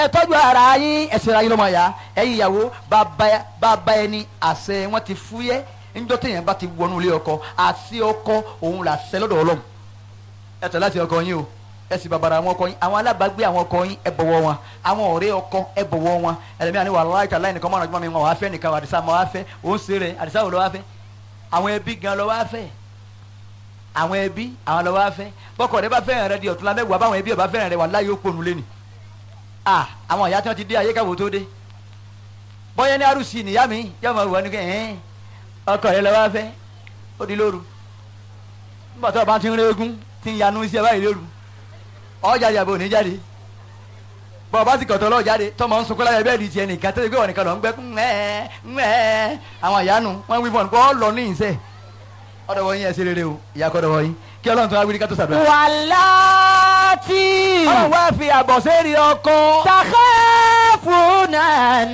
ẹ tọ́jú ara yín ẹsẹ̀ ara yín lọ́mọ ya ẹ̀yin ìyàwó bàbá bàbá ẹni àṣẹ wọn ti fúyẹ́ níjọ́ téèyàn bá ti wọnú ilé ọkọ àṣẹ ọkọ òun là ṣẹ lọ́dọ̀ ọlọ́run ẹ tẹ̀ láti ọkọ yín o ẹ sì bàbàrà àwọn ọkọ yín àwọn alábàágbé àwọn ọkọ yín ẹ bọ̀wọ̀ wọn àwọn ọ̀rẹ́ ọkọ ẹ bọ̀wọ̀ wọn ẹlẹ́mìí àni wàhálà ìta láì nìkan mọ́ràn jùmọ̀ mi wọn wàá fẹ́ nìkan àdìsá mọ́ wàá fẹ́ òun ṣe rẹ̀ àdìsá wò lọ́ wàá fẹ́ àwọn ẹbí gan lọ́ wàá fẹ́ àwọn ẹbí àwọn lọ́ wàá fẹ́ bọ́kọ̀ rẹ bá fẹ́ràn rẹ di ọ̀tún lámẹ́wàá báwọn ẹbí ọba fẹ́ràn rẹ wà láyé ó pònú lé ni ah àwọn ìyá tí wọ́n ti dé ayé káwọ́ tó dé bọ́yá ní arúsì nìyá mi yá máa wà ní kẹ́ ẹ̀ẹ́n ọkọ rẹ lọ́ wàá fẹ́ ó di lóru nígbà tó o bá ti ń régún ti ń yanu iṣẹ́ báyìí lóru ọ̀jáde àbò ní jáde bọ́ ọba ti kọ̀tọ̀ lọ́ọ̀ jáde tọmọ ń sunkún láyé bẹ́ẹ̀ di tiẹ̀ nìkan tó ṣe pé wọn nìkan lọ ń gbẹ́ ńẹ́ ńẹ́ àwọn ìyanu wọn wí fún ọ lọ ní ìṣe ọ̀dọ̀ wọ̀nyí ẹ̀ ṣe rere o ìyá kọ́dọ̀ wọ̀nyí kí ọlọ́run tó wá wíri ká tó ṣàdúrà. wàláàtì ọlọ́run wá fi àbọ̀ sẹ́ẹ̀rì ọkọ. takhafuna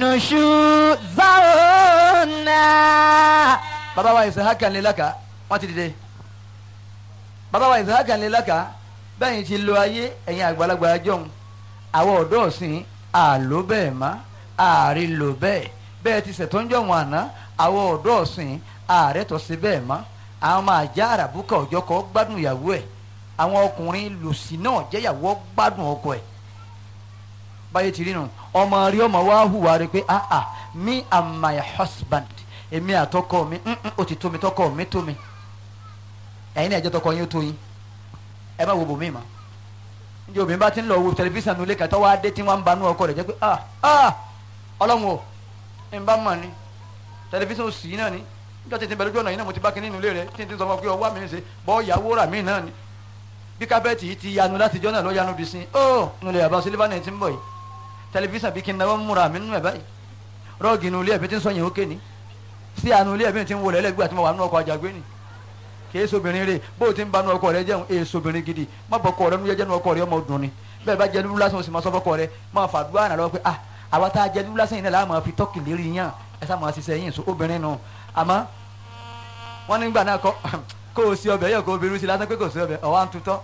nushuzahunna. bàbá wa Isahaka ńlẹ́lẹ́ka wọ́n ti dìde bàbá wa Isahaka ńlẹ́lẹ́ka bẹ́ẹ̀ ti lo ayé ẹ̀yin àgbàlagbà jọ̀hún àwọn ọ̀dọ́ ọ̀sìn àló bẹ́ẹ̀ má ààrí lò bẹ́ẹ̀ bẹ́ẹ̀ ti ṣètò ń jọ̀wọ́n àná àwọn ọ̀dọ́ ọ̀sìn ààrẹ tó ṣe bẹ́ẹ̀ má àwọn máa já àràbùkà ọjọ́ kọ́ gbádùn ìyàwó ẹ̀ àwọn ọkùnrin lòsì náà jẹ́yàwó gbádùn ọkọ ẹ̀ báyé ti rí nu ọmọ rí ọmọ wa hùwà rẹ pé ah ah me and my husband èmi àtọkọ mi mm, mm, ó ti tó mi tọkọ mi tó mi ẹ̀yin náà ẹ̀jẹ̀ tọkọ yín ó tó yín ẹ má wo bòmí ma njẹ obìnrin bá ti ń lọ wo tẹlifíṣàn nulẹ̀ kàtọ́ wá dé tí wọ́n ń banú ọkọ rẹ̀ jẹ́ pé ah ah ọlọ́run o ẹ̀ ń bá mọ̀ ni tẹlifíṣàn òsì yìí náà ni níjọ́ tí ti bẹ̀rẹ̀ lójú ọ̀nà yìí náà mo ti bá kínní nulẹ̀ rẹ̀ tí n ti sọ fún ọ pé ọwọ́ mi ń ṣe bọ́ ìyàwó rà mí náà ni bí kábẹ́ẹ̀tì yìí ti yanu láti jọ́ náà ló yanu bí sin ó nulẹ̀ àbá sílífà náà ti ń bọ̀ yìí tẹlifíṣàn bí kí n náwó múra mi nínú ẹ̀ báyìí rọ́ọ̀gì nulẹ̀ ẹ̀bí ti ń sọ yẹn ó ké ni sí àánú ilé ẹ̀bí ti ń wọlé ẹlẹ́gbẹ́ àti mo wà nínú ọkọ̀ àjàgbé ni kìí sobìnrin rè bó o ti ń banú ọkọ rẹ jẹun èè sobìnrin gidi má bọ ọkọ rẹ nu jẹjẹ nu ọkọ rẹ ọmọ dùn ni bẹ́ẹ̀ bá jẹ lulu lásán o sì máa sọ fọkọ rẹ máa fàdúrà náà lọ pé ah àwa tá a jẹ lulu lásán yìí náà láà máa fi tọ́kì lérí yàn ẹ sá máa ṣiṣẹ́ yín so obìnrin nù àmọ́ wọ́n nígbà náà kọ́ kó o sí ọbẹ̀ yẹ kó o bẹ̀rù sí lásán pé kò sí ọbẹ̀ ọ̀wá ń tutọ́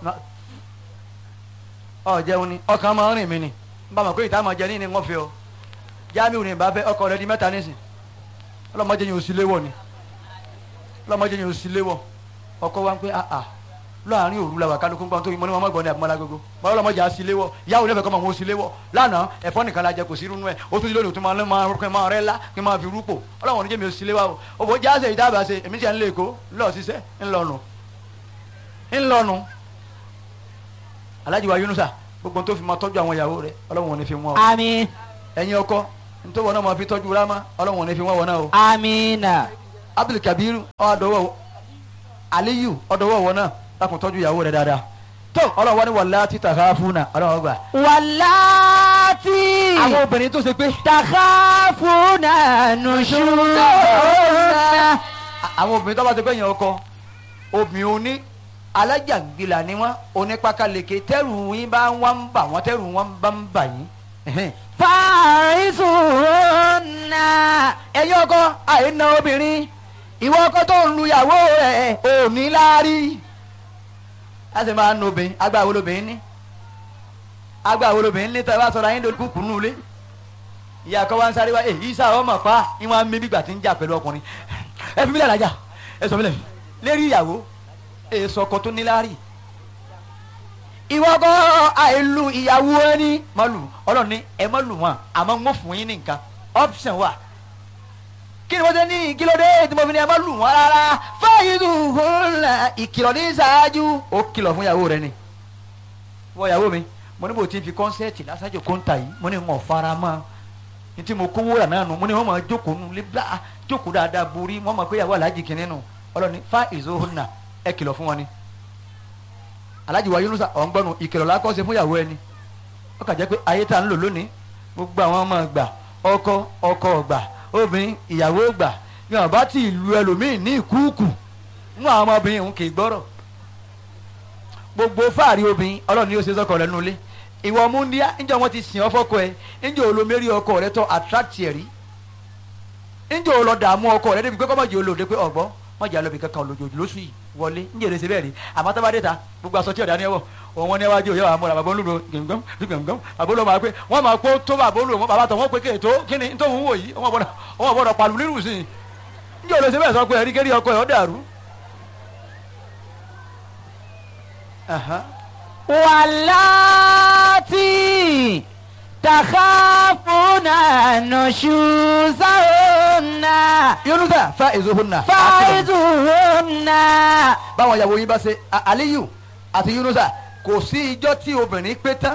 ọ jẹun ni ọkàn máa ń rìn mí ni n bá mọ̀ pé ìta máa jẹ ní ni wọ́n fi ọ Jamiu ní ìbá fẹ́ ọkọ rẹ di mẹ́ta nísìn ọlọ́mọdé yẹn ò sí léwọ̀ ni ọlọ́mọdé yẹn ò sí léwọ̀ ọkọ wa ń pẹ́ àà láàrin òru la wà kálukú gbọ́n tó yín mọ́ ní wọn mọ́ gbọ́n ní àbúmọ́lá gbogbo bọ́lá ọlọ́mọdé á sí léwọ̀ ìyáwó lẹ́fẹ̀ẹ́ kọ́ máa wọ́n sí léwọ̀ lánàá ẹ̀fọ́ nìkan la jẹ kò sí irú nú ẹ̀ ó tún ti lónìí tó máa máa rúkẹ́ máa rẹ́ lá kí n máa fi rúpò ọlọ́wọ́n oníjẹ́ mi ò sí léwọ̀ o òbò jáde ìdábàá ṣe èmi tiẹ̀ ń lé èkó ńlọ ṣiṣẹ́ ńlọnu ńlọnu Alhaji wa Yunusa gbogbo tó fi máa tọ́jú àwọn ìyàwó rẹ̀ ọlọ́wọ́n ò ní fi wọ́n o àmín ẹ̀yin ọkọ nítorí wọn náà máa fi tọ́jú rámá ọlọ́wọ́n ò ní fi wọ́n wọn náà o àmínà Abdul Kabir ọ̀dọ́wọ́ Aliyu ọ̀dọ́wọ́ wọn náà lákùn tọ́jú ìyàwó rẹ̀ dáadáa tó ọlọ́wọ́ ni wàlá títà ká fún náà ọlọ́wọ́ gbà. wàláàtì àwọn obìnrin tó ṣe pé takhafuna nushuzahunna. àwọn obìnrin tó bá ṣe pé yẹn ọkọ obìnrin oní alájàngbìlà ni wọn onípakaleke tẹrù yín bá wọn ń bà wọn tẹrù wọn bá ń bà yín. ẹhẹ́n. farisuhunna. ẹ̀yin ọkọ àìna obìnrin ìwọ ọkọ tó ń lu ìyàwó rẹ̀ ò ní láárí a sì máa ń nu obìnrin agbá wo lobìnrin ní agbá wo lobìnrin ní tẹ́lẹ̀ wá sọ̀rọ̀ ayé lórí kúkú nù lé ìyá kọ́ wa ń sáré wá èyí sá ọmọ pa ìwọ̀n mi bígbà tí ń jà pẹ̀lú ọkùnrin ẹ fi mílẹ̀ lájà ẹ sọ mílẹ̀ lérí ìyàwó èso ọkọ tó ní láárí ìwọ ọkọ àìlú ìyàwó ẹni má lù ọlọ́run ní ẹ má lù wọn àmọ́ ń wọ́n fún yín ní nǹkan option wà kí ni wọ́n ṣe ní kí ló dé tí mo fi ní ẹ má lù wọ́n rárá fáyidùhùnlá ìkìlọ̀ ní ṣáájú ó kìlọ̀ fún ìyàwó rẹ ni wọ́n ìyàwó mi mo ní bò tí n fi kọ́nsẹ́ẹ̀tì lásàjò kóńtà yìí mo ní wọn fara mọ́ ní tí mo kówó rà náà nù mo ní wọn máa jókòó nù lé bla jókòó dáadáa borí wọn máa pé ìyàwó aláàjì kìíní nù ọlọ́ni fáyidùhùnlá ẹ kìlọ̀ fún wọn ni aláàjì wa Yunusa ọ̀ngbọ́nù ìkìlọ̀ lákọ́ ṣe fún ìyàwó ẹni ó kà jẹ́ pé ayé tá à ń lò lónìí gbogbo àwọn ọmọ ọgbà ọkọ ọkọ ọgbà obìnrin ìyàwó ọgbà ni wọn bá ti lu ẹlòmíì ní ìkúùkù nínú àwọn ọmọbìnrin òun kì í gbọ́rọ̀ gbogbo fáàrí obìnrin ọlọ́run ni ó ṣe sọ́kọ rẹ̀ nulẹ̀ ìwọ múndíá níjọ́ wọn ti sìn ọ́ fọ́kọ ẹ níjọ́ olómẹ́rí ọkọ rẹ tọ́ attract ẹ̀ rí níjọ́ olọ́dààmú ọkọ rẹ débi pé kọ́mọ̀jì olóde pé ọ̀gbọ́n mọ̀jà lọ́bì kankan lójoojú lóṣù yìí wọlé ń jèrè síbẹ̀ rí àmọ́ tó bá dé ta gbogbo aṣọ tí ọ̀dà ni ẹ wọ̀ òun wọn ní ẹwájú òye wa múra bàbá olúdo gbẹngàn gbẹngàn bàbá olúdo máa pé wọn máa kó tó bàbá olúdo bàbá tó wọn pé kéètò kíni tó ń wò yìí wọn gbọ́dọ̀ wọn gbọ́dọ̀ pàlù nínú sí i ní òde ṣe bẹ́ẹ̀ sọ pé ẹ̀rí kérí ọkọ ẹ̀ ọ́ dàrú. Aha. واللاتي تخافون نشوزهن yunusa fa ezohunna. فعظوهن báwọn ìyàwó yín bá ṣe A- aliyu àti yunusa kò sí ijọ́ tí obìnrin pé tán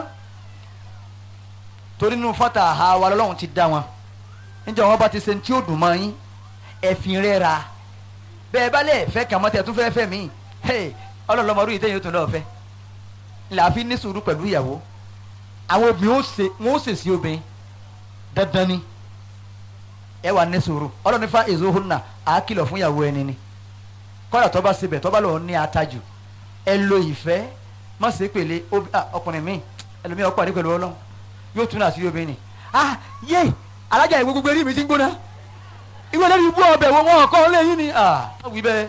torí nínú fata àha wa lọ́lọ́run ti dá wọn níjọ́ wọn bá ti ṣe ní tí ó dùn mọ́ yín ẹ̀fìn rẹ̀ ra bẹ́ẹ̀ bá lẹ̀ fẹ́ kàn mọ́ tẹ̀ tún fẹ́ fẹ́ mí ọlọ́lọ́mọdún yìí tẹ̀yìn ó tún lọ́ọ́ fẹ́ làáfi ní sùúrù pẹ̀lú ìyàwó àwọn obìnrin ó ṣe wọn ó ṣe sí obìnrin dandan ni ẹ wà ní sùúrù ọlọ́run fa èso hùnà àá kìlọ̀ fún ìyàwó ẹni ni kọ́dà tó bá síbẹ̀ tó bá lọ́ọ́ ní atajù ẹ lo ìfẹ́ má ṣe pèlè obi- ah, ọkùnrin mi ẹlòmíràn pàdé pẹ̀lú ọlọ́run yóò tún àṣírí obìnrin ni ah yé alájà ìwé gbogbo eré mi ti ń gbóná ìwé lórí ibú ọbẹ̀ wo wọn kọ́ lẹ́yìn ni ah wí bẹ́ẹ̀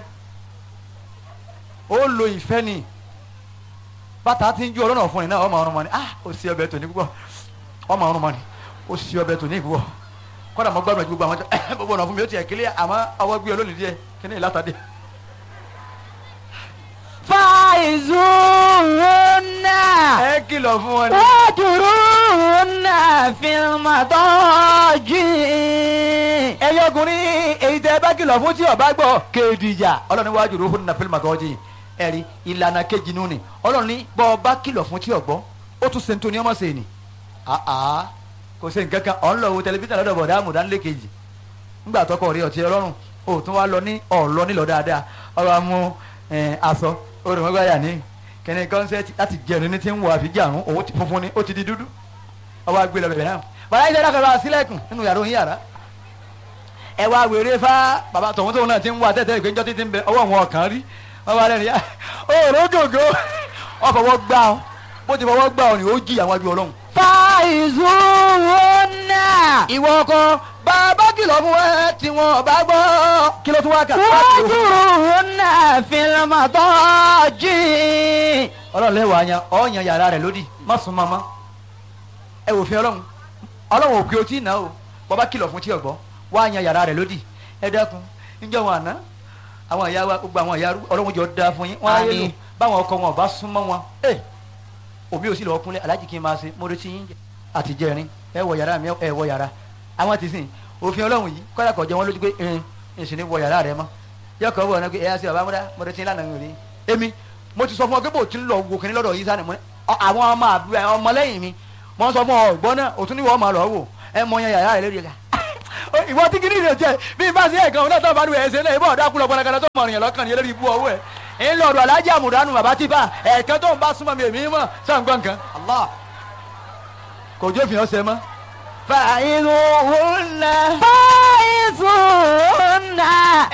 ó lo ìfẹ́ ni bàtà ti ń ju ọlọ́nà fún ni náà ọmọ ọrùn mọ́ ni ah ó sì ọbẹ̀ tòní púpọ̀ ọmọ ọrùn mọ́ ni ó sì ọbẹ̀ tòní púpọ̀ kọ́dà mọ́ gbàgbọ́ gbogbo àwọn tó gbogbo ọ̀nà fún mi ó tiẹ̀ kílẹ̀ àmọ́ ọwọ́ gbé olónìí díẹ̀ kí ni ìlàtàdé. فعظوهن ẹ kìlọ̀ fún wọn ni. واجروهن في المضاجع ẹyẹ ọkùnrin èyí tẹ bá kìlọ̀ fún tí ọba gbọ́ kéèdìjà ọlọ́run wájú ló fún nà fílmù àtọ́jú ẹ̀rí ìlànà kejì nù ni ọlọ́run ní bọ́ ọba kìlọ̀ fún tí ọgbọ́ ó tún sèǹtò ní ọmọ sèé ni àá kò sí nǹkan kan ọ̀n lọ wo tẹlifíṣàn lọ́dọ̀ bọ̀dá àmùdánilé kejì ńgbà tọkọ rí ọtí ọlọ́run ó tún wá lọ ní ọ̀lọ́ nílọ dáadáa ọ̀rọ̀ amú ẹ̀, aṣọ orùmọ́gbáyà ní kẹ́ni kọ́nsẹ́tì láti jẹun ní ti ń wọ àfijì àrùn òun ti funfun ni ó ti di dúdú ọwọ́ agbé lọ bẹ̀rẹ̀ náà bàbá yìí dákọ̀ bá sílẹ̀kùn nínú yàrá òun yàrá ẹ wá wèrè fá bàbá tọ̀hún tóun náà ti ń wá tẹ́tẹ́ ìgbẹ́jọ́ títí ń bẹ ọwọ́ wọn kàn rí wọ́n bá lẹ́nu yá òòrò gògó ọ fọwọ́ gbá ọ bó ti fọwọ́ gbá ọ ni ó jí àwọn ajú ọlọ́run. فعظوهن ìwọ ọkọ bàbá kìlọ̀ fún ẹ tí wọn bá gbọ́ kí ló tún wá kà. واجروهن في المضاجع ọlọ́run lẹ́wọ̀ àyàn ọ̀yàn yàrá rẹ̀ lódì má sún mọ́mọ́ ẹ wò fi ọlọ́run ọlọ́run òkè otí ìná o bàbá kìlọ̀ fún tí ọ̀gbọ́ wá yan yàrá rẹ̀ lódì ẹ dákun níjọ́ wọn àná àwọn ìyá wa gbogbo àwọn ìyá ọlọ́run jọ da fún yín wọ́n á yé lò Àmín. báwọn ọkọ wọn ò bá sún mọ́ wọn ẹ òbí ò sì lọ́ọ́ kúnlẹ̀ aláàjì kí n máa ṣe mo retí yín jẹ àtijẹ́rin ẹ wọ yàrá mi ẹ wọ yàrá àwọn ti sìn òfin ọlọ́run yìí kọ́lá kọ̀ jẹ́ wọn lójú pé ẹn ìsìn ní wọ yàrá rẹ mọ́ yọkọ̀ wọ̀ ọ́nà pé ẹ yá sí bàbá múdá mo retí yín lánàá mi rí èmi mo ti sọ fún ọ pé bò tí ń lọ wo kìnní lọ́dọ̀ yìí sani mo ní ọ- àwọn ọmọ àbúrò ẹ, ọmọ lẹ́yìn mi mo ń sọ fún ọ ọgbọ́n náà òtún níwọ̀ ọmọ lọ wò ẹ mọ yan yàrá rẹ lórí ẹ̀ka ìwọ tí kìnìún rẹ jẹ bí n bá sí ẹ̀kan náà tó bá dùn ẹ̀sẹ̀ náà ìbọn ọ̀dà kúlọ̀ pọnakana tó mọ̀rìyàn lọ́kàn yẹn lórí ibú ọwọ́ ẹ̀ ń lọ ọ̀dọ̀ alájà àmùdánù bàbá tí bá ẹ̀ẹ̀kan tó ń bá súnmọ́ mi èmi mọ̀ sàǹgbọ̀n kan Allah kò jó fi hàn sẹ́ mọ́. فعظوهن فعظوهن